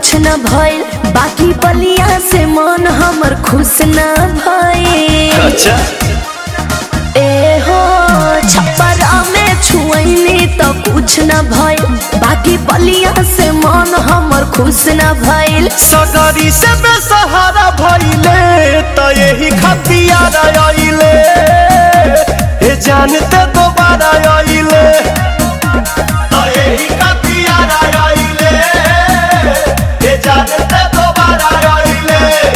कुछ न भइल बाकी बलिया से मन हमर खुश न भइल अच्छा ए हो छप्परा में छुअनी तो कुछ न भइल बाकी बलिया से मन हमर खुश न भइल सगरी से बेसहारा भइले त यही खतियार आइले ए जानते दोबारा आइले त यही खतियार आइले ए जानते दोबारा आइले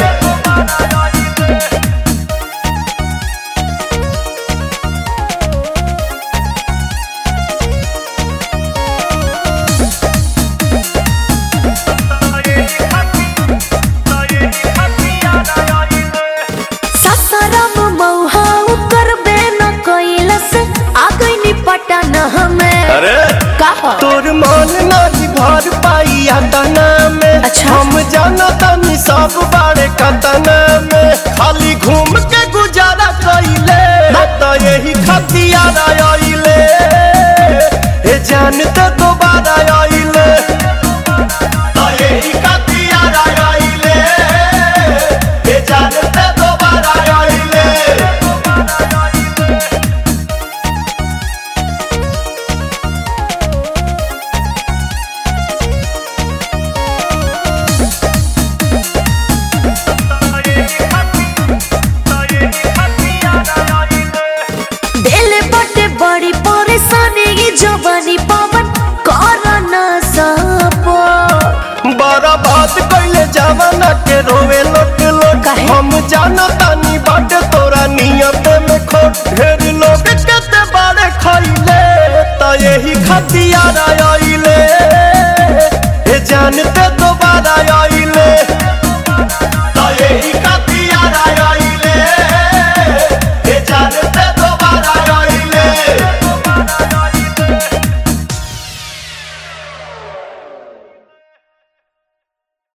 ससरम मौहा करबे न कैलस आ गइनी पटन हमें अरे कहा तोर मन नहीं भर पाई तना में अच्छा। हम जाना तनी सब बारे कतना